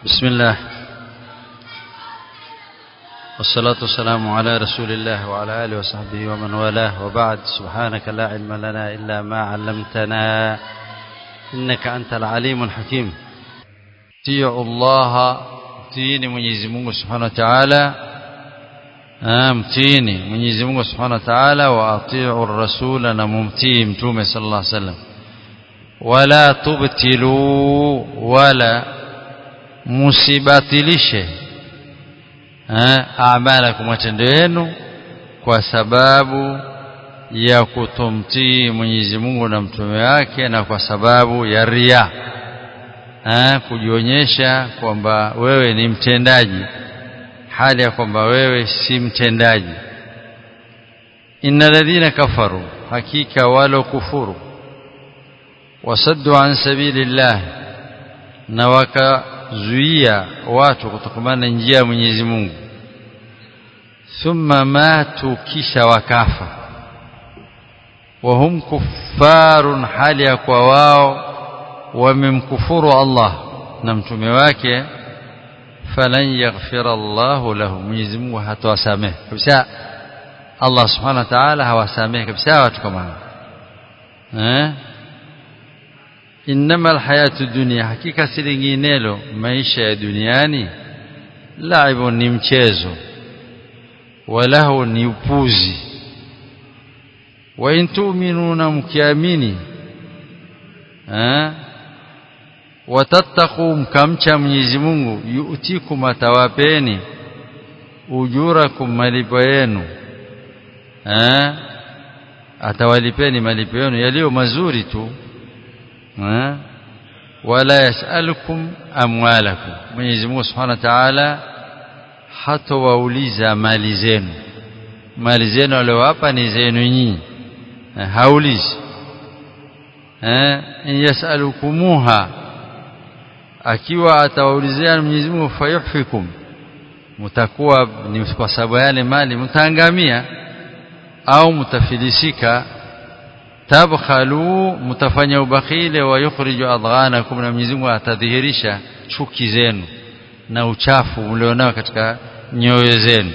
بسم الله والصلاة والسلام على رسول الله وعلى آله وصحبه ومن والاه وبعد سبحانك لا علم لنا إلا ما علمتنا إنك أنت العليم الحكيم تيعوا الله mtini Mwenyezi Mungu Subhanahu wa Ta'ala mtini Mwenyezi Mungu Subhanahu wa Ta'ala wa atii'u ar-rasula na mumtii mtume sallallahu alaihi wasallam wala tubtilu wala musibatilishe amalakum matendo yenu kwa sababu ya kutomtii Mwenyezi Mungu na mtume wake na kwa sababu ya ria ha, kujionyesha kwamba wewe ni mtendaji hali ya kwamba wewe si mtendaji inna ladhina kafaru hakika walo kufuru wasaddu an sabilillah na wakazuia watu kutokamana na njia ya Mwenyezi Mungu thumma matu kisha wakafa wahum kuffarun hali ya kwa wao wamemkufuru Allah na mtume wake falan yaghfira Allah lahu Mwenyezi Mungu hatawasamehe kabisa Allah subhanahu wa ta'ala hawasamehe kabisa watu kama hao eh inma alhayatu dunya hakika si linginelo maisha ya duniani laibu ni mchezo walahu ni upuzi wa in tu'minuna mkiamini eh watattaqu mkamcha Mwenyezi Mungu yu'tikum atawapeni ujurakum malipo yenu eh atawalipeni malipo yenu yaliyo mazuri tu eh wala yasalukum amwalakum Mwenyezi Mungu Subhanahu wa Ta'ala hatawauliza mali zenu mali zenu aliyowapa ni zenu nyinyi haulizi eh in yasalukumuha akiwa atawaulizia Mwenyezi Mungu fayuhfikum mtakuwa ni kwa sababu yale mali mtaangamia au mtafilisika tabkhalu mtafanya ubakhile wa yukhriju adghanakum na Mwenyezi Mungu atadhihirisha chuki zenu na uchafu mlionao katika nyoyo zenu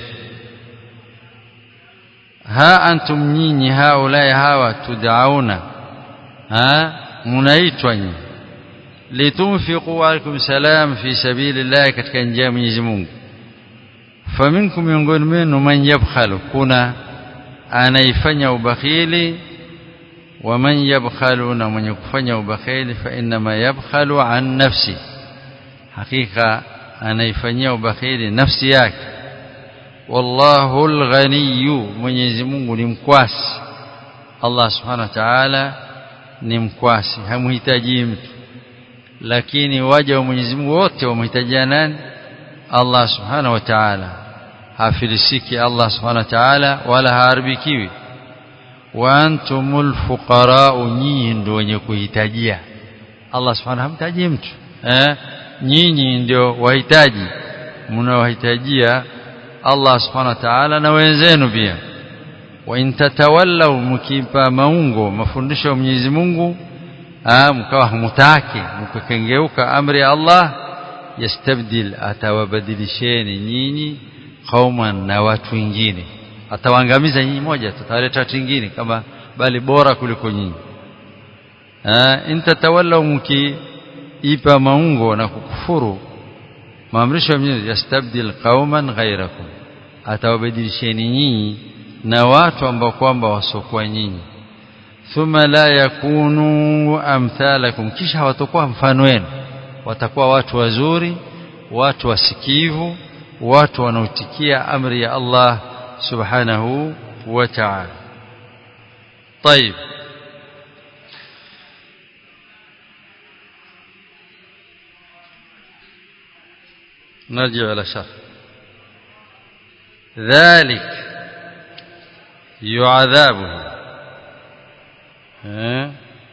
ha antum nyinyi haulai hawa tudauna ha munaitwa nyinyi litunfiqu alaikum salam fi sabilillah katika njia ya Mwenyezi Mungu faminkum miongoni mwenu man yabkhalu kuna anaifanya ubakhili wa man yabkhalu na mwenye kufanya ubakhili fa inma yabkhalu an nafsi hakika anaifanyia ubakhili nafsi yake wallahu alghaniyyu Mwenyezi Mungu ni mkwasi Allah subhanahu wa ta'ala ni mkwasi hamhitaji mtu lakini waja wa Mwenyezi Mungu wote wamhitajia nani Allah subhanahu wa ta'ala hafilisiki Allah subhanahu wa ta'ala wala haribikiwi wa antumul fuqara nyinyi ndio wenye kuhitajia Allah subhanahu hamtaji mtu eh nyinyi ndio wahitaji mnaohitajia Allah subhanahu wa ta'ala na wenzenu pia wa in tatawallaw mkipa maungo mafundisho ya Mwenyezi Mungu mkawa hamutaki mkakengeuka amri ya Allah yastabdil atawabadilisheni nyinyi qauman na watu wengine atawaangamiza nyinyi moja tutaleta watu wengine kama bali bora kuliko nyinyi in tatawallaw mkiipa maungo na kukufuru maamrisho ya Mwenyezi yastabdil qauman ghairakum atawabadilisheni nyinyi na watu ambao kwamba wasokuwa nyinyi thumma la yakunu amthalakum kisha watakuwa mfano wenu watakuwa watu wazuri watu wasikivu watu wanaotikia amri ya Allah subhanahu wa ta'ala طيب نرجع إلى شرح ذلك يعذابه eh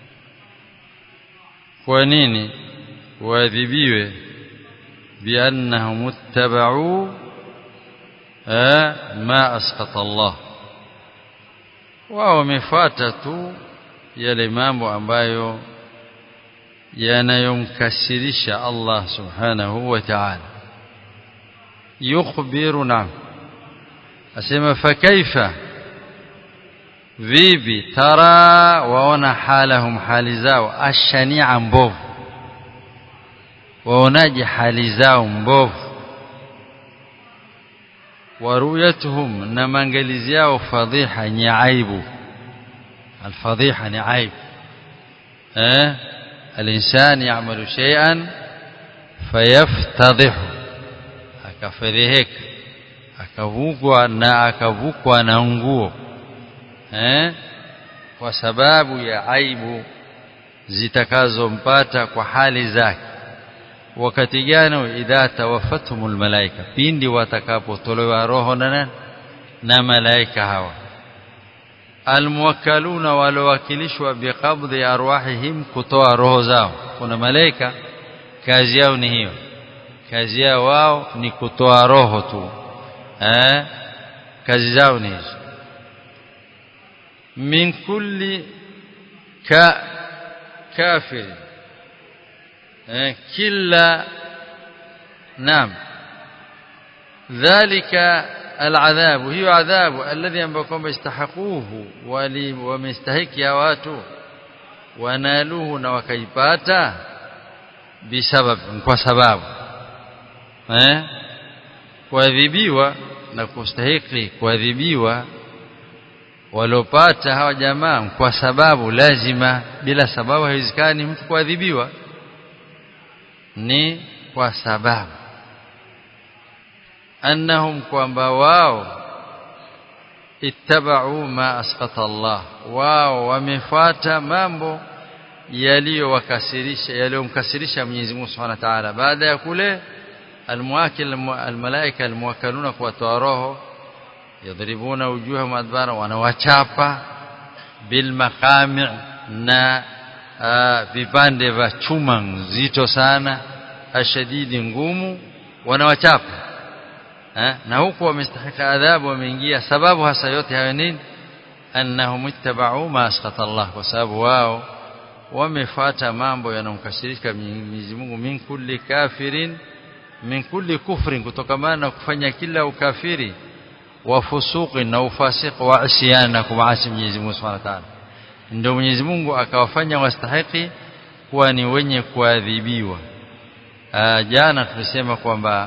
kwa nini waadhibiwe biannahum ittaba'u ma asqata Allah wao wamefuata tu yale mambo ambayo yanayomkasirisha Allah subhanahu wa ta'ala yukhbiru nam asema fakaifa vipi tara waona halahum hali zao ashania mbovu waonaje hali zao mbovu waruyatuhum na maangalizi yao fadhiha ni aibu alfadhiha ni aibu eh الإنسان يعمل شيئا فيفتضح akafedheheka akavukwa na akavukwa na nguo eh kwa sababu ya aibu zitakazompata kwa hali zake wakati gani idha tawaffatumul malaika pindi watakapotolewa roho na na malaika hawa almuwakkaluna walowakilishwa biqabdhi arwahihim kutoa roho zao kuna malaika kazi yao ni hiyo kazi yao wao ni kutoa roho tu eh kazi zao ni hizo min kulli ka kafir eh kila naam dhalika العذاب هي عذاب الذي ambao istahaquhu wali wamestahiki watu wanaluhu na wakaipata bisabab kwa sababu eh kuadhibiwa na kustahiki kuadhibiwa walopata hawa jamaa kwa sababu lazima bila sababu haiwezekani mtu kuadhibiwa ni kwa sababu annahum kwamba wao ittaba'u ma asqata Allah wao wamefuata mambo yaliyowakasirisha yaliyomkasirisha Mwenyezi Mungu Subhanahu wa Ta'ala baada ya kule almuwakil almalaika almuwakkaluna kuwatoa roho yadribuna wujuhahum adbara wanawachapa bil maqami' na vipande vya chuma nzito sana ashadidi ngumu wanawachapa na huku wamestahika adhabu wameingia sababu hasa yote hayo nini annahum ittaba'u ma asqata Allah kwa sababu wao wamefuata mambo yanayomkasirisha Mwenyezi Mungu min kulli kafirin min kulli kufrin kutokamana na kufanya kila ukafiri wa fusuqi na ufasiq wa isyan na kumaasi Mwenyezi Mungu Subhanahu wa Ta'ala ndio Mwenyezi Mungu akawafanya wastahiki kuwa ni wenye kuadhibiwa jana tulisema kwamba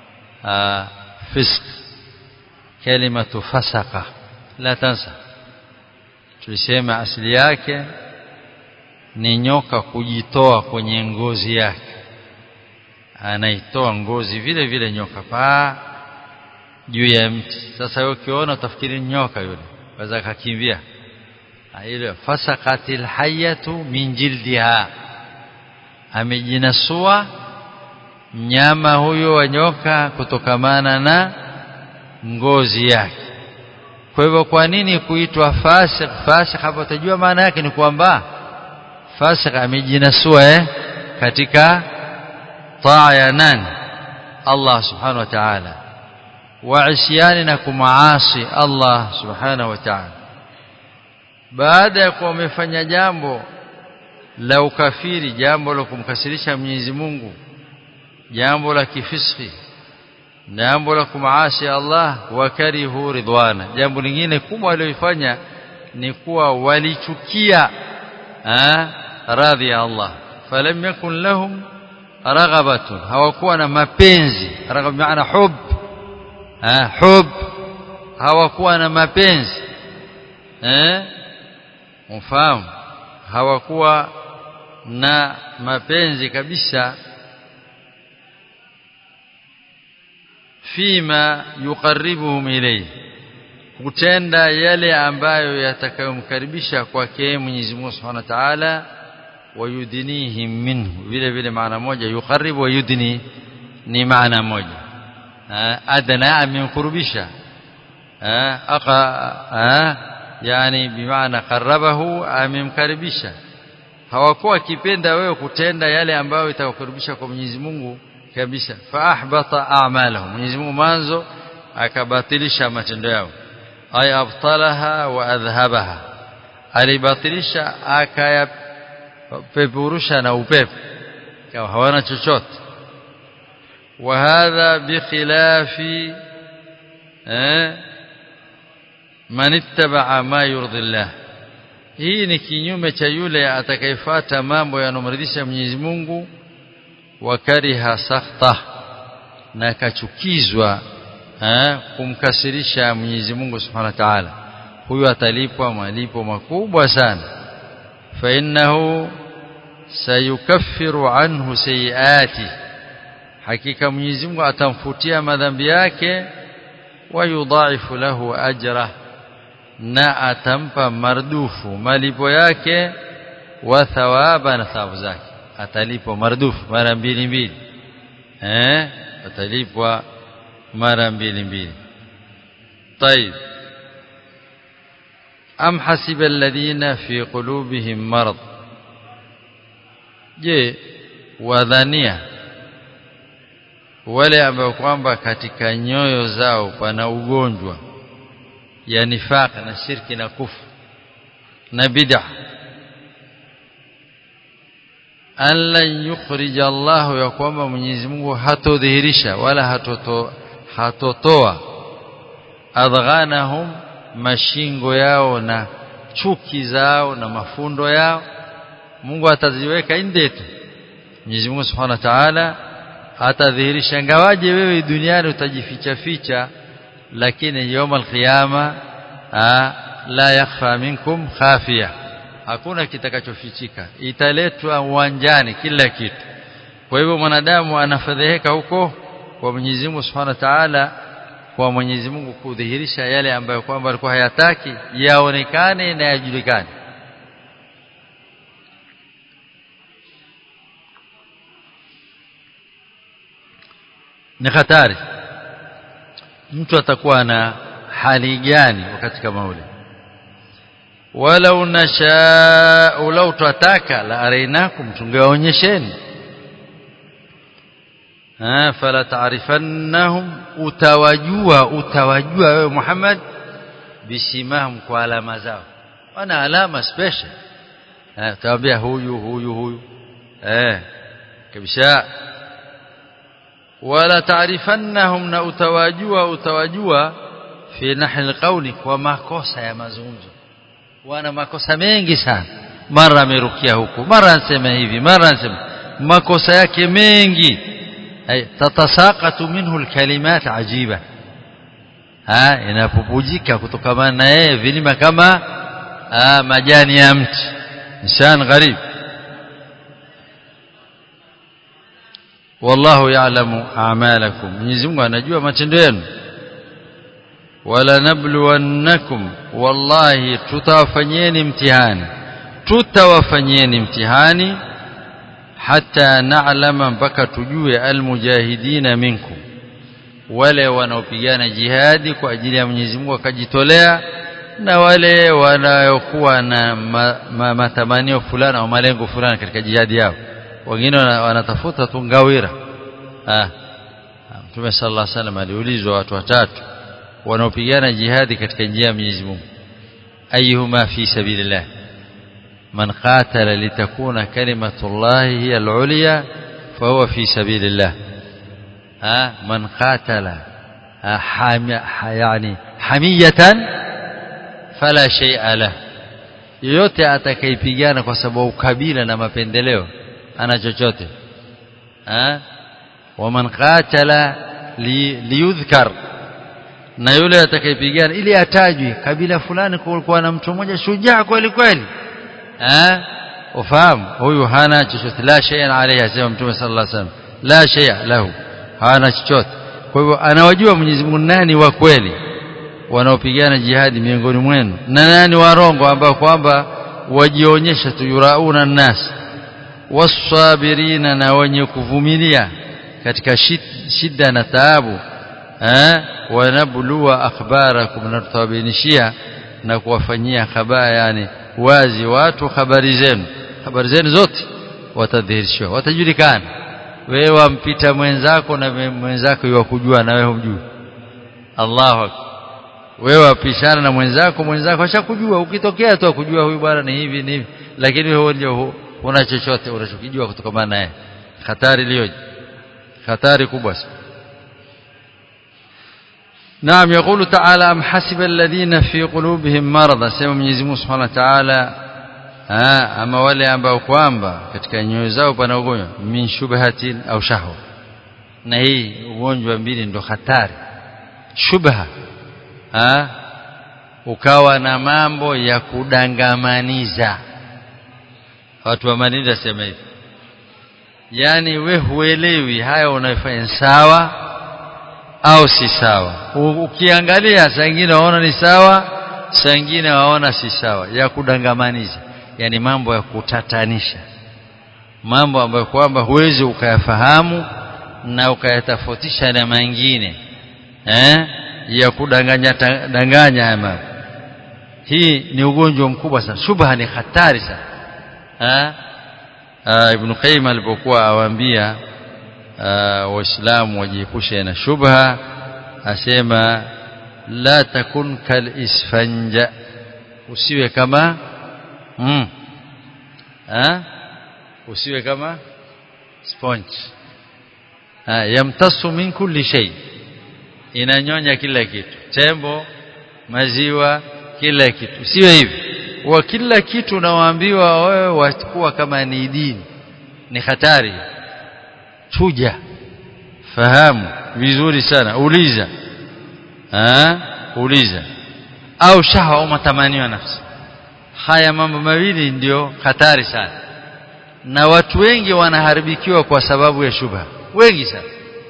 fisq kalimatu fasaka la tansa tulisema asili yake ni nyoka kujitoa kwenye ngozi yake anaitoa ngozi vile vile nyoka paa juu ya mti sasa wewe ukiona utafikiri nyoka yule waweza kakimbia ile fasaqatil hayatu min jildiha amejinasua mnyama huyo wa nyoka kutokamana na ngozi yake kwa hivyo kwa nini kuitwa fasik fasik hapo utajua maana yake ni kwamba fasik amejinasua eh katika taa ya nani Allah subhanahu wa ta'ala wa isyani na kumaasi Allah subhanahu wa ta'ala baada ya kuwa umefanya jambo la ukafiri jambo la kumkasirisha Mwenyezi Mungu jambo la kifiski jambo la kumaasi Allah wakarihu ridwana jambo lingine kubwa walilofanya ni kuwa walichukia radhi ya Allah falam yakun lahum raghabatun hawakuwa na mapenzi raghab maana hub hub hawakuwa na mapenzi eh mfahamu hawakuwa na mapenzi kabisa fima yuqarribuhum ilayhi kutenda yale ambayo yatakayomkaribisha kwake Mwenyezi Mungu Subhanahu wa Ta'ala wayudinihim minhu vile vile maana moja yuqarribu wa yudni ni maana moja adna amemkurubisha aqa yani bimaana qarabahu amemkaribisha hawakuwa kipenda wewe kutenda yale ambayo itakukaribisha kwa Mwenyezi Mungu kabisa fa ahbata a'malahum Mwenyezi Mungu mwanzo akabatilisha matendo yao ay abtalaha wa adhhabaha alibatilisha akaya peperusha na upepo kwa hawana chochote وهذا بخلاف من اتبع ما يرضي الله hii ni kinyume cha yule atakayefuata mambo yanomridhisha Mwenyezi Mungu wakariha sakhta na akachukizwa kumkasirisha Mwenyezi Mungu Subhanahu wa Ta'ala huyu atalipwa malipo makubwa sana fa innahu sayukaffiru anhu sayiati hakika Mwenyezi Mungu atamfutia madhambi yake wa yudhaifu lahu ajra na atampa mardufu malipo yake wa thawaba na thawabu zake atalipwa mardufu mara mbili mbili eh atalipwa mara mbili mbili طيب am hasiba alladhina fi qulubihim marad je wadhania wale ambao kwamba katika nyoyo zao pana ugonjwa ya nifaq na shirki na kufu na bid'a alla yukhrija Allah ya kwamba Mwenyezi Mungu hatodhihirisha wala hatoto hatotoa adghanahum mashingo yao na chuki zao na mafundo yao Mungu ataziweka ndetu Mwenyezi Mungu Subhanahu wa Ta'ala atadhihirisha ngawaje wewe duniani utajificha ficha lakini يوم القيامه la yakhfa minkum khafiya hakuna kitakachofichika italetwa uwanjani kila kitu kwa hivyo mwanadamu anafadhiheka huko kwa Mwenyezi Mungu Subhanahu wa Ta'ala kwa Mwenyezi Mungu kudhihirisha yale ambayo kwamba alikuwa hayataki yaonekane na yajulikane ni hatari mtu atakuwa na hali gani wakati kama ule walau nasha lau twataka la arainakum tungewaonyesheni ah fala taarifannahum utawajua utawajua wewe Muhammad bisimahum kwa alama zao wana alama special eh utawaambia huyu huyu huyu eh kabisa wala taarifannahum na utawajua utawajua fi nahil qawli kwa makosa ya mazungumzo wana makosa mengi sana mara amerukia huku mara anasema hivi mara anasema makosa yake mengi ay tatasaqatu minhu alkalimat ajiba ha inapopujika kutokana na yeye vilima kama ah, majani ya mti insan gharib wallahu ya'lamu a'malakum Mwenyezi Mungu anajua matendo yenu wala nabluwannakum wallahi tutawafanyeni mtihani tutawafanyeni mtihani hata na'lama mpaka tujue almujahidina minkum wale wanaopigana jihadi kwa ajili ya Mwenyezi Mungu akajitolea na wale wanaokuwa na ma, ma, matamanio fulani au malengo fulani katika jihadi yao wengine wanatafuta tu ngawira ah Mtume sallallahu alaihi wasallam aliulizwa watu watatu wanaopigana jihadi katika njia ya Mwenyezi Mungu ayuhuma fi sabilillah man qatala litakuna kalimatullahi hiya al-ulya fahuwa fi sabilillah ha man qatala yani hamiyatan fala shay'a lah yoyote atakayepigana kwa sababu kabila na mapendeleo ana chochote ha waman qatala liyudhkar na yule atakayepigana ili atajwe kabila fulani kulikuwa na mtu mmoja shujaa kweli kweli eh ufahamu huyu hana chochote la shay'an alayhi asema mtume sallallahu alaihi wasallam la shay'a lahu hana chochote kwa hivyo anawajua Mwenyezi Mungu nani wa kweli wanaopigana jihadi miongoni mwenu na nani warongo ambao kwamba wajionyesha tu yurauna nas wasabirina na wenye kuvumilia katika shida na taabu eh wanabluwa akhbarakum na tutawabainishia na kuwafanyia habari yani wazi watu habari zenu habari zenu zote watadhihirishwa watajulikana wewe wampita mwenzako na mwenzako yakujua na wewe humjui Allahu akbar wewe wapishana na mwenzako mwenzako ashakujua ukitokea tu akujua huyu bwana ni hivi ni hivi lakini wewe ndio una chochote unachokijua kutokana naye hatari iliyoje hatari kubwa sana نعم يقول تعالى أم حسب الذين في قلوبهم مرض سيما Mwenyezi Mungu Subhanahu wa Ta'ala ama wale ambao kwamba katika nyoyo zao pana ugonjwa min shubhatin au shahwa na hii ugonjwa mbili ndo hatari shubha ha? ukawa na mambo ya kudangamaniza watu wa manini sema hivi yani we huelewi haya unayofanya sawa au si sawa ukiangalia saa nyingine waona ni sawa saa nyingine waona si sawa ya kudangamaniza yani mambo ya kutatanisha mambo ambayo kwamba huwezi ukayafahamu na ukayatofautisha na mengine eh ya kudanganya danganya haya mambo hii ni ugonjwa mkubwa sana shubha ni hatari sana eh Ibn Qayyim alipokuwa awaambia waislamu wajiepushe na shubha asema la takun kal isfanja usiwe kama mm, ha? usiwe kama sponge ha, yamtasu min kulli shay inanyonya kila kitu tembo maziwa kila kitu usiwe hivi wa kila kitu unaoambiwa wewe watakuwa kama ni dini ni hatari chuja fahamu vizuri sana uliza ha? uliza au shahwa au matamanio ya nafsi haya mambo mawili ndio hatari sana na watu wengi wanaharibikiwa kwa sababu ya shubha wengi sana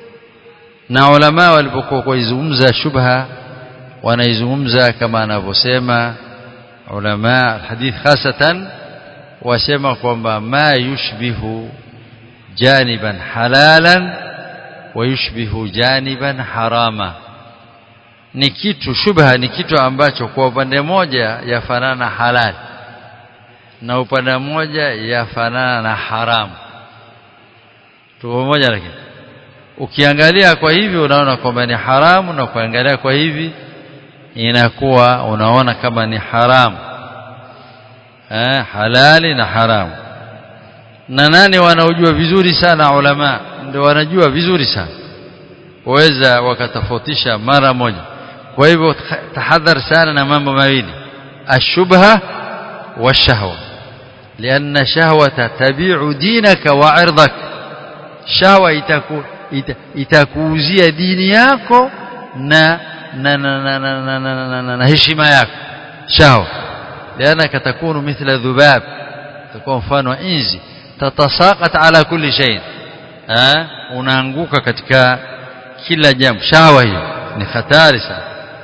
na ulama walipokuwa kuizungumza shubha wanaizungumza kama anavyosema ulama alhadith hasatan wasema kwamba ma yushbihu janiban halalan wa yushbihu janiban harama ni kitu shubha ni kitu ambacho kwa upande moja yafanana halali na upande mmoja yafanana na haramu tuko moja lakini ukiangalia kwa hivi unaona kwamba ni haramu na kuangalia kwa hivi inakuwa unaona kama ni haramu eh, halali na haramu na nani wanaojua vizuri sana ulama ndio wanajua vizuri sana waweza wakatofautisha mara moja kwa hivyo tahadhar sana na mambo mawili ashubha washahwa لأن شهوة تبيع دينك وعرضك شهوة itaku itakuuzia dini yako na na na na na na na na na na heshima yako shahwa لأنك تكون مثل ذباب تكون mfano inzi tatasaqat ala kulli shay eh unaanguka katika kila jambo shahwa hiyo ni hatari sana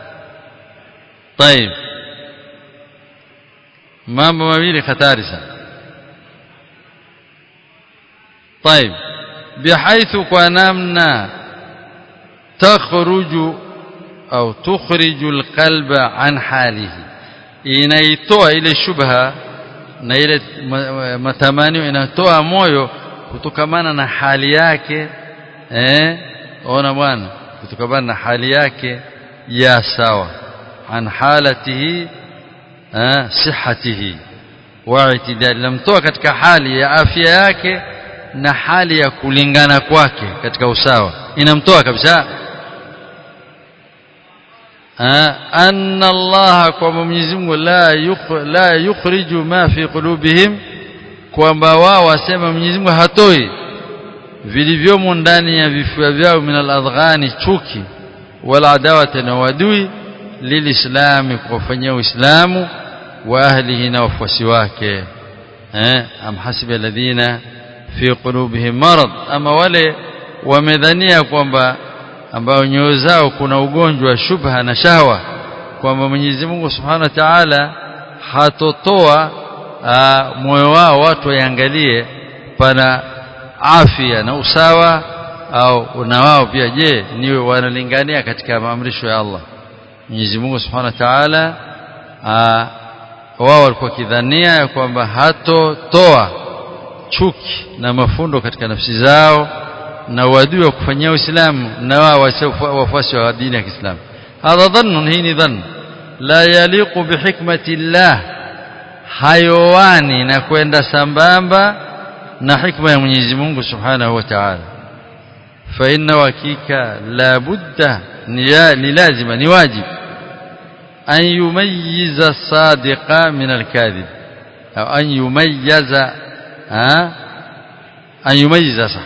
طيب mambo mawili hatari sana طيب بحيث كنمنا تخرج أو تخرج القلب عن حاله inaitoa ile shubha na ile matamanio inatoa moyo kutokamana na hali yake eh ona bwana kutokamana na hali yake ya sawa an halatihi eh sihatihi wa itidal lamtoa katika hali ya afya yake na hali ya kulingana kwake katika usawa inamtoa kabisa anna Allah kwamba Mwenyezi Mungu la yukh, la yukhriju ma fi qulubihim kwamba wao wasema Mwenyezi Mungu hatoi vilivyomo ndani ya vifua vyao min al-adghani chuki wala adawata na wadui lilislami kufanyia uislamu wa ahlihi na wafuasi wake eh am hasiba alladhina fi qulubihim marad ama wale wamedhania kwamba ambao nyoyo zao kuna ugonjwa wa shubha na shahwa kwamba Mwenyezi Mungu Subhanahu wa Ta'ala hatotoa moyo wao watu waangalie pana afya na usawa au na wao pia je niwe wanalingania katika maamrisho ya Allah Mwenyezi Mungu Subhanahu wa Ta'ala wao walikuwa kidhania ya kwamba hatotoa chuki na mafundo katika nafsi zao na wadui wa kufanyia Uislamu na wao wafuasi wa dini ya Kiislamu hadha dhannu hii ni dhann la yaliqu bihikmati llah hayowani na kwenda sambamba na hikma ya Mwenyezi Mungu Subhanahu wa Ta'ala fa inna hakika la budda ni lazima ni wajib an yumayyiza sadiqa min al-kadhib au an yumayyiza an yumayyiza sah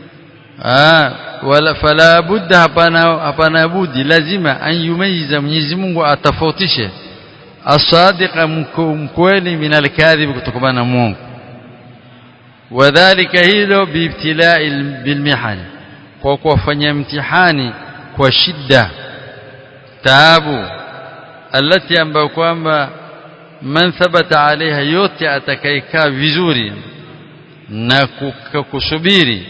wala fala budda hapana hapana budi lazima an yumayyiza Mwenyezi Mungu atafautishe asadiqa mkweli min alkadhib kutokana na Mungu wadhālika hilo biibtilai bilmihani kwa kuwafanyia mtihani kwa shida taabu alati ambayo kwamba man thabata alaiha yote atakayekaa vizuri na kusubiri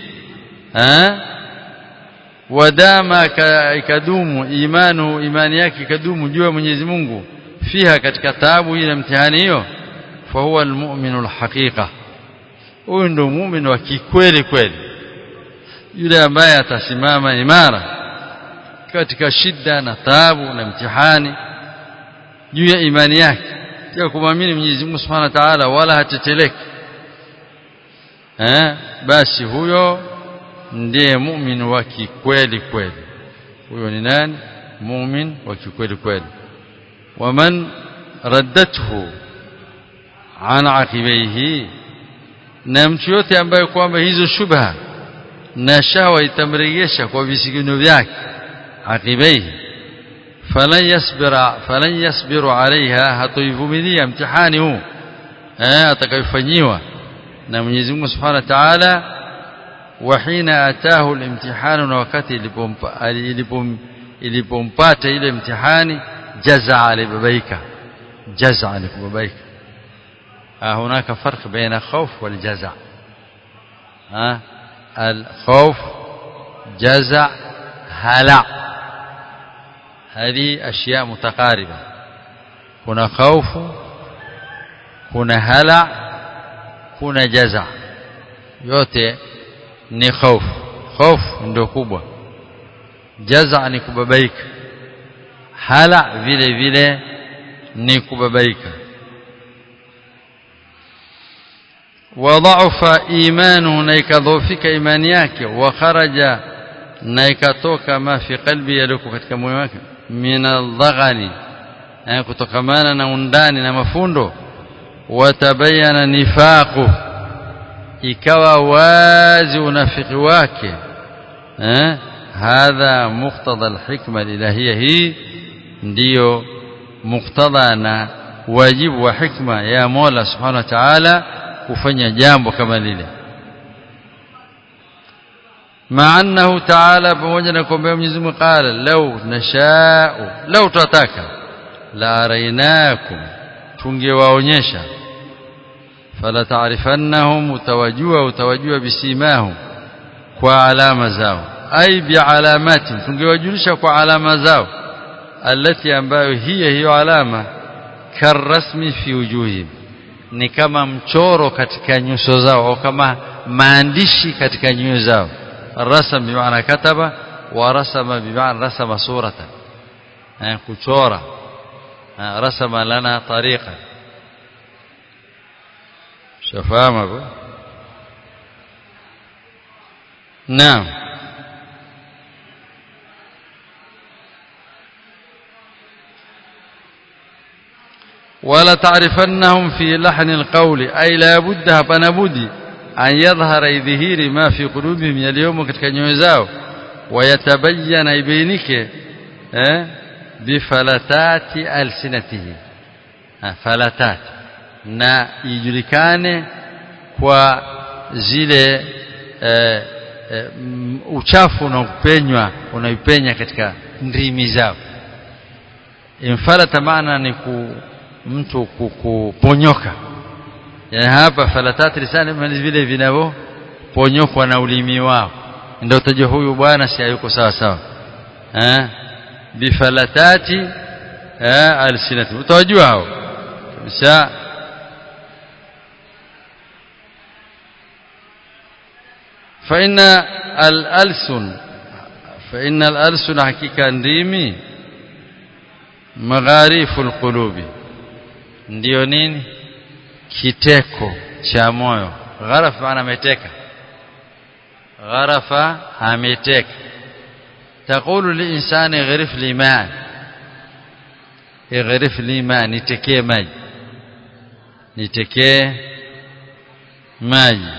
wadama ikadumu imanu imani yake ikadumu juu ya Mwenyezi Mungu fiha katika taabu hii na mtihani hiyo fa huwa almu'minu alhaqiqa huyu ndio muumini wa kikweli kweli yule ambaye atasimama imara katika shida na taabu na mtihani juu ya imani yake ya kumwamini Mwenyezi Mungu Subhanahu wa Ta'ala wala hateteleki eh basi huyo ndiye muumini wa kikweli kweli huyo ni nani muumini wa kikweli kweli waman raddathu an aqibaihi na mtu yote ambaye kwamba hizo shubha na shawa itamrejesha kwa visigino vyake aqibaihi falan yasbira falan yasbiru alaiha hatoivumilia mtihani huu eh atakayofanyiwa na Mwenyezi Mungu Subhanahu wa Ta'ala wahina atahu alimtihanu na wakati ilipompata ile mtihani jaza alibabaika jaza alibabaika هناك فرق بين الخوف والجزع ها الخوف جزع هلع هذه أشياء متقاربة هنا خوف هنا هلع هنا جزع yote ni خوف خوف ndio kubwa jaza ni kubabaika hala vile vile ni kubabaika وضعف ايمانه na ikadhoofika imani yake wa kharaja na ikatoka ma fi qalbi yaliko katika moyo wake min aldhaghani kutokamana na undani na mafundo watabayana nifaqu ikawa wazi unafiki wake eh hadha muqtada alhikma alilahiyya hii ndiyo muqtada na wajibu wa hikma ya Mola subhanahu wa ta'ala kufanya jambo kama lile maanahu ta'ala pamoja na kwamba Mwenyezi Mungu qala law nasha'u law tataka la arainakum tungewaonyesha fala ta'rifannahum utawajua utawajua bisimahum kwa alama zao ai bialamati tungewajulisha kwa alama zao alati ambayo hiya hiyo alama karasmi fi wujuhihim ni kama mchoro katika nyuso zao au kama maandishi katika nyoyo zao rasam bimaana kataba wa rasama bimaana rasama suratan eh kuchora rasama lana tariqa shafahamu hapo naam ولا تعرفنهم في لحن القول أي لا بد hapana budi an yadhhara idhihiri ma fi qulubihim yaliyomo katika nyoyo zao wayatabayyana ibainike eh bifalatati alsinatihi falatat na ijulikane kwa zile eh, eh, uchafu unaopenywa unaipenya katika ndimi zao infalata maana ni ku mtu kuponyoka yani hapa falatati lisani ni vile vinavyoponyokwa na ulimi wao ndio utajua huyu bwana si hayuko sawa sawa eh bifalatati eh alsinati utajua hao kabisa فإن الألسن فإن الألسن حقيقة ndimi magharifu alqulubi ndio nini kiteko cha moyo gharaf maana ameteka gharafa ameteka تقول للإنسان اغرف لي ماء اغرف لي ماء nitekee maji nitekee maji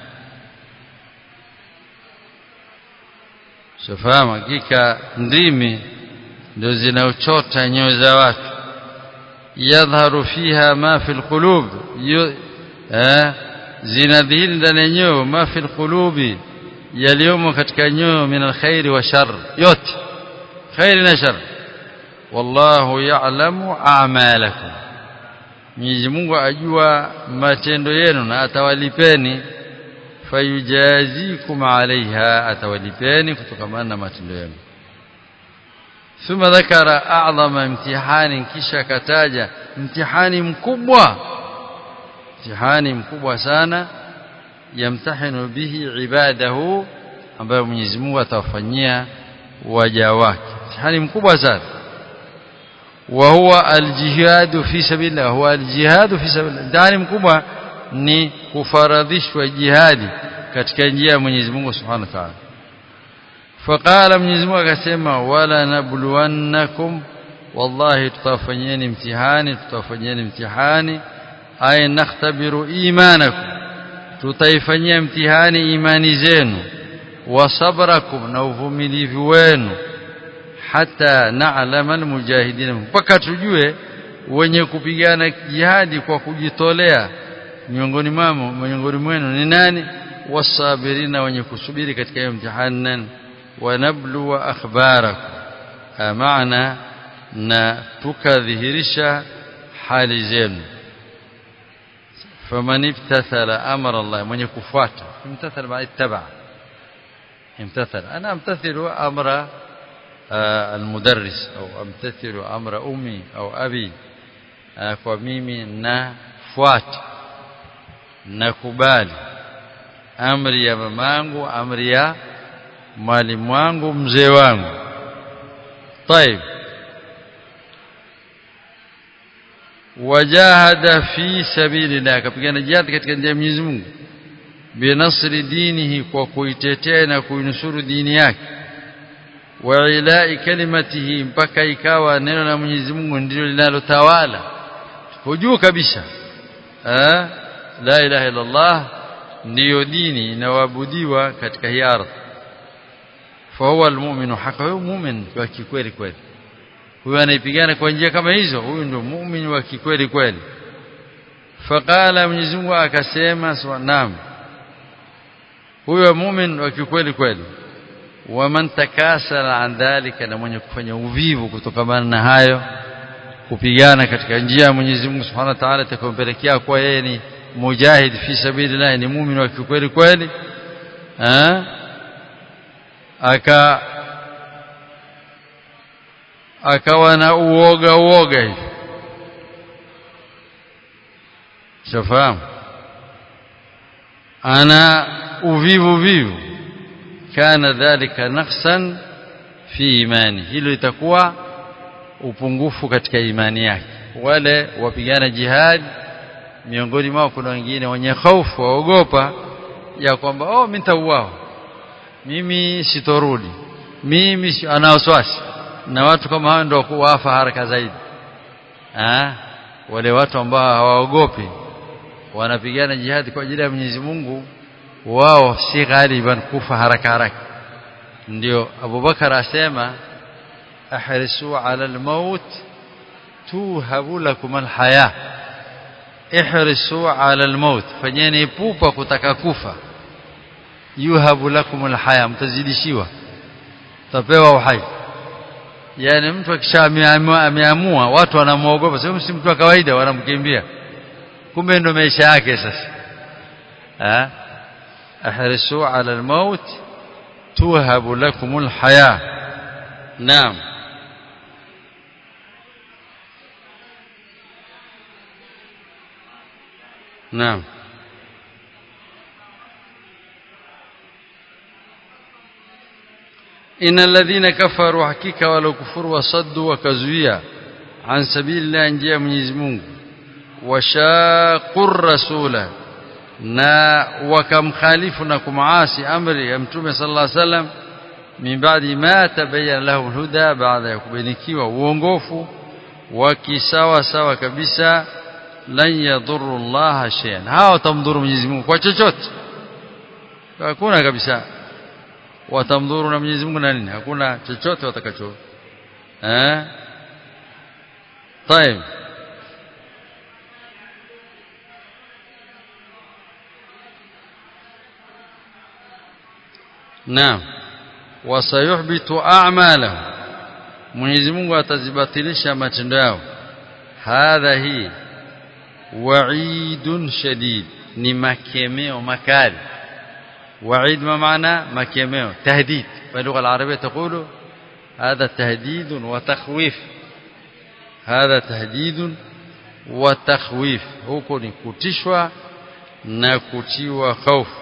Shafahamu hakika ndimi ndio zinaochota nyoyo za watu yadhharu fiha ma fi alqulub eh zinadhihiri ndani ya nyoyo ma fi alqulubi yaliyomo katika nyoyo min alkhairi wa shar yote khairi na shar wallahu ya'lamu a'malakum Mwenyezi Mungu ajua matendo yenu na atawalipeni fayujazikum alaiha atawalipeni kutokana na matendo yenu thumma dhakara a'zama imtihani kisha kataja mtihani mkubwa mtihani mkubwa sana yamtahinu bihi ibadahu ambayo Mwenyezi Mungu atawafanyia waja wake mtihani mkubwa sana wa huwa aljihad fi sabilillah huwa aljihad fi sabilillah mtihani mkubwa ni kufaradhishwa jihadi katika njia ya Mwenyezi Mungu Subhanahu wa Ta'ala faqala Mwenyezi Mungu akasema wala nabluwannakum wallahi tutafanyeni mtihani tutafanyeni mtihani ay nakhtabiru imanakum tutaifanyia mtihani imani zenu wa sabrakum na uvumilivu wenu hata na'lama almujahidin mpaka tujue wenye kupigana jihadi kwa kujitolea miongoni mwao miongoni mwenu ni nani wasabirina wenye kusubiri katika hiyo mtihani wa nablu wa akhbarakum maana na tukadhihirisha hali zenu faman ibtathala amra Allah mwenye kufuata imtathala maana ittaba imtathala ana amtathilu amra المدرس أو أمتثل أمر أمي أو أبي kwa mimi nafuata nakubali amri ya mamangu amri ya mwalimu wangu mzee wangu طيب wajahada fi sabilillah akapigana jihad katika njia ya Mwenyezi Mungu binasri dinihi kwa kuitetea na kuinusuru dini yake wa ilai kalimatihi mpaka ikawa neno la Mwenyezi Mungu ndilo linalotawala hujuu kabisa eh la ilaha illa Allah ndiyo dini inayoabudiwa katika hii ardhi fa huwa almu'minu haqa huyo mu'min wa kikweli kweli huyo anaipigana kwa njia kama hizo huyu ndio muumini wa kikweli kweli faqala Mwenyezi Mungu akasema naam huyo muumini wa kikweli kweli waman takasala an dhalika na mwenye kufanya uvivu kutokana na hayo kupigana katika njia ya Mwenyezi Mungu Subhanahu wa Ta'ala itakayompelekea kwa yeye ni mujahid fi sabilillah ni muumini wa kikweli kweli eh aka akawa na uoga uoga hivi shafahamu ana uvivu vivu kana dhalika naqsan fi imani hilo itakuwa upungufu katika imani yake wale wapigana jihad miongoni mwao kuna wengine wenye hofu waogopa ya kwamba oh mimi nitauao mimi sitorudi mimi ana wasiwasi na watu kama hao ndio kuwafa haraka zaidi ah wale watu ambao hawaogopi wanapigana jihad kwa ajili ya Mwenyezi Mungu wao si ghaliban kufa haraka haraka ndio Abubakar asema ahrisu ala almaut tuhabu lakum alhaya ihrisu ala almaut fanyeni pupa kutaka kufa yuhabu lakum alhaya mtazidishiwa tapewa uhai yani mtu akishaamua watu wanamuogopa sio si mtu wa kawaida wanamkimbia kumbe ndo maisha yake sasa ah ahrisu ala almaut tuhabu lakum alhaya naam naam إن الذين كفروا حقيقة ولو كفروا وصدوا وكزويا عن سبيل الله نجيا من يزمون washaqur rasula na wakamkhalifu na kumaasi amri ya mtume sallallahu alaihi wasallam min ba'di ma tabayyana lahu alhuda baada ya kubinikiwa uongofu wakisawa sawa kabisa lan yadhurru Allah shay'an hawa watamdhuru Mwenyezi Mungu kwa chochote hakuna kabisa watamdhuru na Mwenyezi Mungu na nini hakuna chochote watakacho eh طيب naam wasayuhbitu a'malahum Mwenyezi Mungu atazibatilisha matendo yao hadha hii wa'idun shadid ni makemeo makali وعيد ما معنى مكيمeo تهديد باللغه العربيه تقول هذا تهديد وتخويف هذا تهديد وتخويف huko ni kutishwa na kutiwa hofu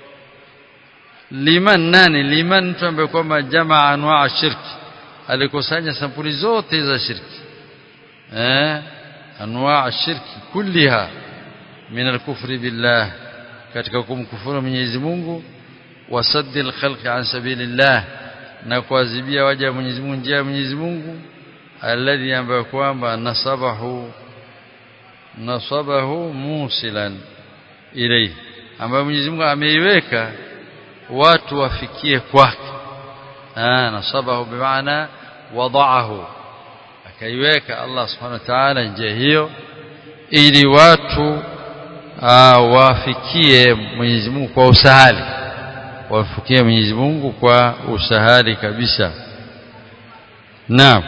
liman nani liman mtu ambaye kwamba jamaa anwaa shirki alikusanya sampuli zote za shirki eh anwaa shirki kulliha min al-kufri billah katika kumkufuru Mwenyezi Mungu wasaddil khalqi an sabilillah na kuadhibia waja wa Mwenyezi Mungu njia ya Mwenyezi Mungu alladhi ambaye kwamba nasabahu nasabahu musilan ilayhi ambaye Mwenyezi Mungu ameiweka watu wafikie kwake ah nasabahu bimaana wadaahu akaiweka Allah subhanahu wa ta'ala njia hiyo ili watu wafikie Mwenyezi Mungu kwa usahali wafikie Mwenyezi Mungu kwa usahali kabisa naam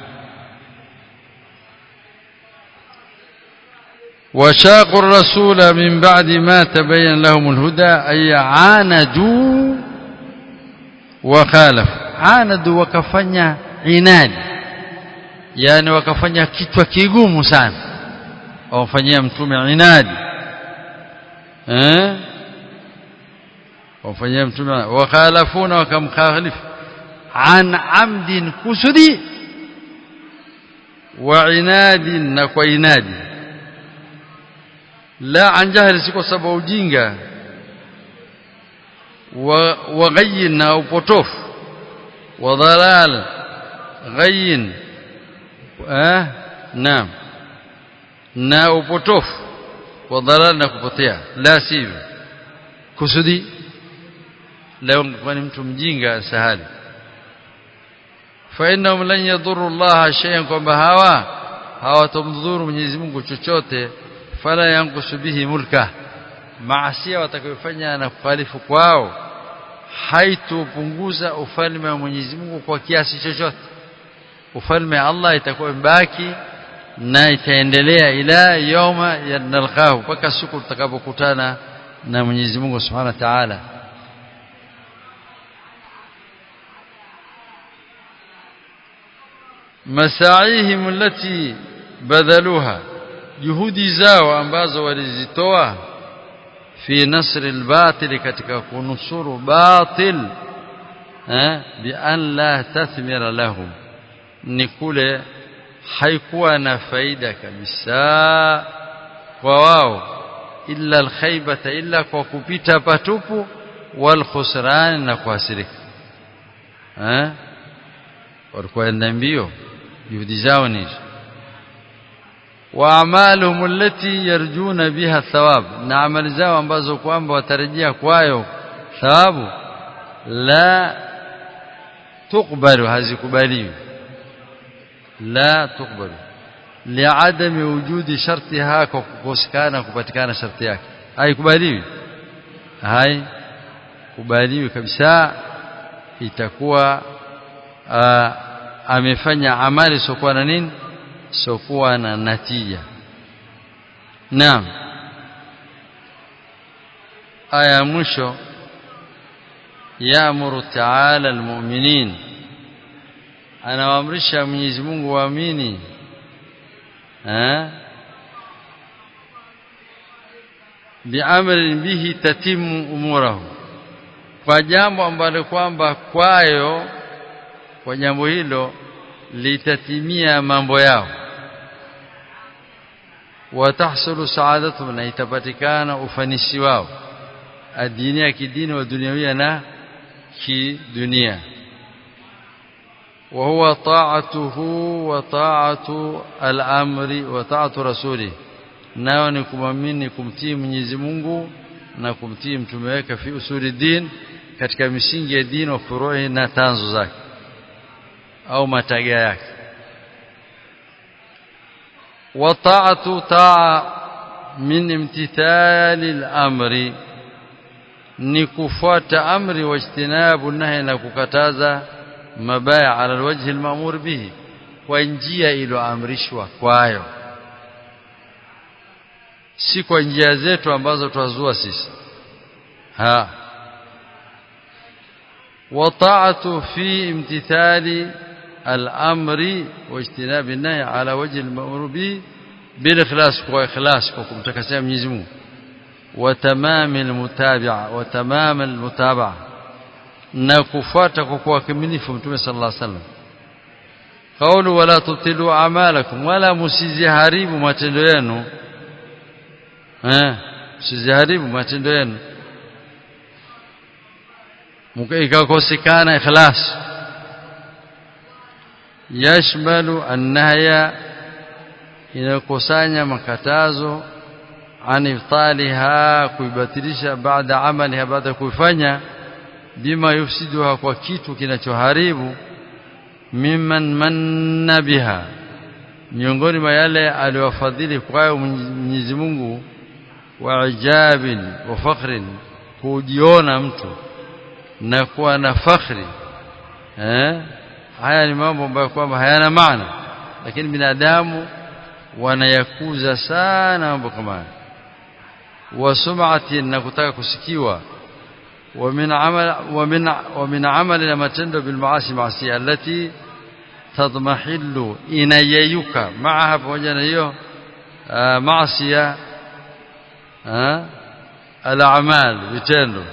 وشاقوا الرسول من بعد ما تبين لهم الهدى أي عاندوا وخالفوا عاندوا وكفنيا عناد يعني وكفنيا kichwa kigumu sana wamfanyia mtume inadi eh wamfanyia mtume wakhalafuna wakamkhalifu an amdin kusudi wa inadin na kwa inadi la an jahli si kwa sababu ujinga wa wa ghayyin na upotofu wa dhalal ghayyin eh naam na upotofu wa dhalal na kupotea la sivyo kusudi leo kwani mtu mjinga sahali fa innahum lan yadurru Allah shay'an kwamba hawa hawatomdhuru Mwenyezi Mungu chochote fala yankusu bihi mulka maasia watakayofanya na kukhalifu kwao haitupunguza ufalme wa Mwenyezi Mungu kwa kiasi chochote ufalme Allah itakuwa mbaki na itaendelea ila yawma yanalqahu mpaka siku tutakapokutana na Mwenyezi Mungu Subhanahu wa Ta'ala masaihim allati badhaluha juhudi zao ambazo walizitoa fi nasr albatil katika kunusuru batil eh bi an la tathmira lahum ni kule haikuwa na faida kabisa kwa wao illa alkhaybata illa kwa kupita patupu wal khusran na kuhasirika eh walikuwa enda mbio juhudi zao ni wa amaluhum allati yarjuna biha thawab na amali zao ambazo kwamba watarejea kwayo thawabu la tukbalu hazikubaliwi la tukbalu liadami wujudi shartiha kwa kukosekana kupatikana sharti yake haikubaliwi hai kubaliwi kabisa itakuwa amefanya amali sokuwa na nini sokuwa na natija naam aya mwisho yaamuru taala almu'minin anawaamrisha Mwenyezi Mungu waamini eh biamrin bihi tatimu umurahu kwa jambo ambalo kwamba kwayo kwa jambo hilo litatimia mambo yao watahsulu saadatuhum na itapatikana ufanisi wao adini ya kidini wa duniawia na kidunia وهو طاعته وطاعة الأمر وطاعة رسوله nao ni kumwamini kumtii Mwenyezi Mungu na kumtii mtume wake fi usuli din katika misingi ya dini wa furuhi na tanzo zake au mataga yake wa ta'atu ta'a min imtithali al-amri ni kufuata amri wa ijtinabu nahi na kukataza mabaya ala alwajhi almamur bihi kwa njia iliyoamrishwa kwayo si kwa njia zetu ambazo twazua sisi ha وطاعته في امتثال الأمر واجتناب النهي على وجه المأمور به بالإخلاص وإخلاص وكمتكسيا من يزمون وتمام المتابعة وتمام المتابعة na kufuata kwa kuwakamilifu mtume sallallahu alaihi wasallam kaulu wala tutilu amalakum wala musiziharibu matendo yenu eh musiziharibu matendo yenu ikakosekana ikhlas yashmalu annahya inakusanya makatazo an iftaliha kuibatilisha baada amaliha baada kuifanya bima yufsiduha kwa kitu kinachoharibu mimman manna biha miongoni mwa yale aliwafadhili kwayo Mwenyezi Mungu wa ijabin wa fakhrin kujiona mtu na kuwa na fakhri eh haya ni mambo ambayo kwamba hayana maana lakini binadamu wanayakuza sana mambo kama haya wa sum'ati na kutaka kusikiwa ومن عمل ومن ومن عمل ما تندو بالمعاصي معصيه التي تضمحل inayeyuka معها pamoja na hiyo معصيه الاعمال vitendo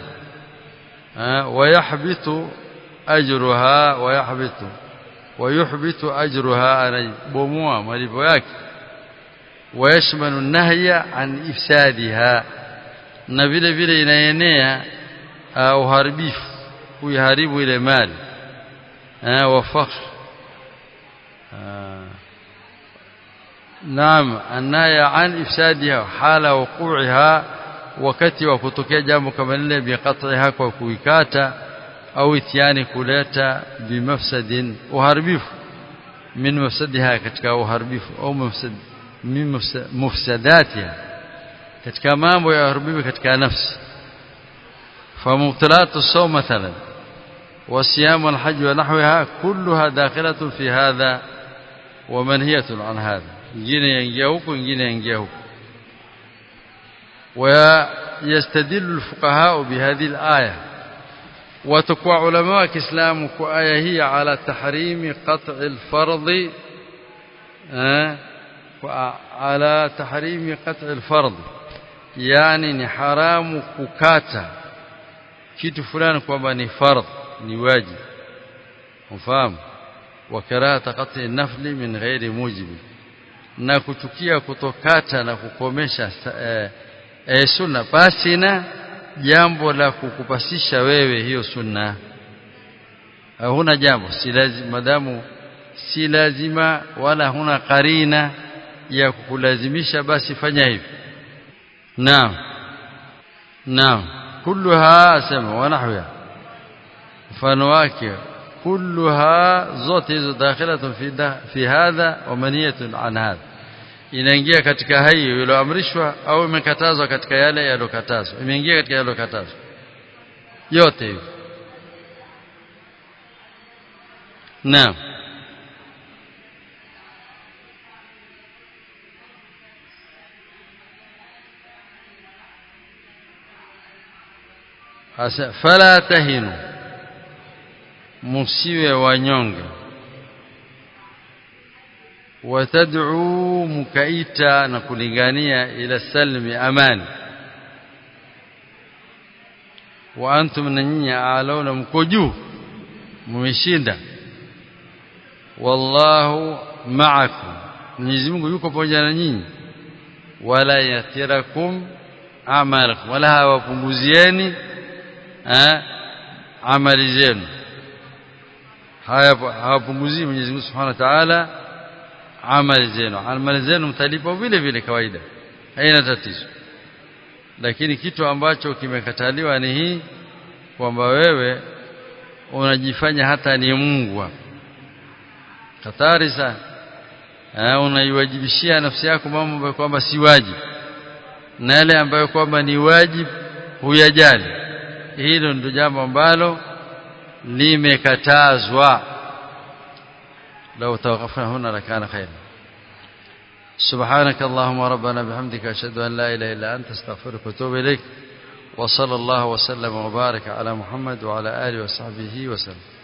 ويحبط اجرها ويحبط ويحبط اجرها anabomoa malipo yake ويشمل النهي عن افسادها na vile vile inaenea uharibifu kuiharibu ile mali wa fakhr naam anaya an ifsadiha hala wuqu'iha wakati wa kutokea jambo kama lile biqat'iha kwa kuikata au itiani kuleta bimafsadin uharibifu min mafsadiha katika uharibifu au mafsad min mufsadatiha katika mambo ya uharibifu katika nafsi فمبطلات الصوم مثلا والصيام والحج ونحوها كلها داخلة في هذا ومنهية عن هذا ingine yaingia huko ingine yaingia huko ويستدل الفقهاء بهذه الآية وتقوى علماء الإسلام كآية هي على تحريم قطع الفرض على تحريم قطع الفرض يعني ni haramu kukata kitu fulani kwamba ni fardh ni wajibu ufahamu wa karahata qat'i nafli min ghairi mujibi na kuchukia kutokata na kukomesha eh, eh, sunna basi na jambo la kukupasisha wewe hiyo sunna huna jambo si lazima madamu si lazima wala huna karina ya kukulazimisha basi fanya hivi naam naam kulluha sema wanahwiha mfano wake kulluha zote hizo dakhilatun fi fi hadha wa maniyatun an hadha inaingia katika hayo iliyoamrishwa au imekatazwa katika yale yaliyokatazwa imeingia katika yaliyokatazwa yote hivi naam Asa fala tahinu musiwe wanyonge watad'u mukaita na kulingania ila salmi amani wa antum nanyi alauna mko juu mmeshinda wallahu ma'akum Mwenyezi Mungu yuko pamoja na nyinyi wala yatirakum amalakum wala hawapunguzieni amali zenu hawapunguzii Mwenyezi Mungu Subhanahu wa Ta'ala amali zenu amali zenu mtalipa vile vile kawaida haina tatizo lakini kitu ambacho kimekataliwa ni hii kwamba wewe unajifanya hata ni Mungu hapa hatari sana eh unaiwajibishia nafsi yako mambo ambayo kwamba si wajibu na yale ambayo kwamba ni wajibu huyajali hilo ndio jambo ambalo limekatazwa لو توقفنا هنا لكان خيرا سبحانك اللهم ربنا بحمدك أشهد أن لا إله إلا أنت استغفرك واتوب إليك وصلى الله وسلم وبارك على محمد وعلى آله وصحبه وسلم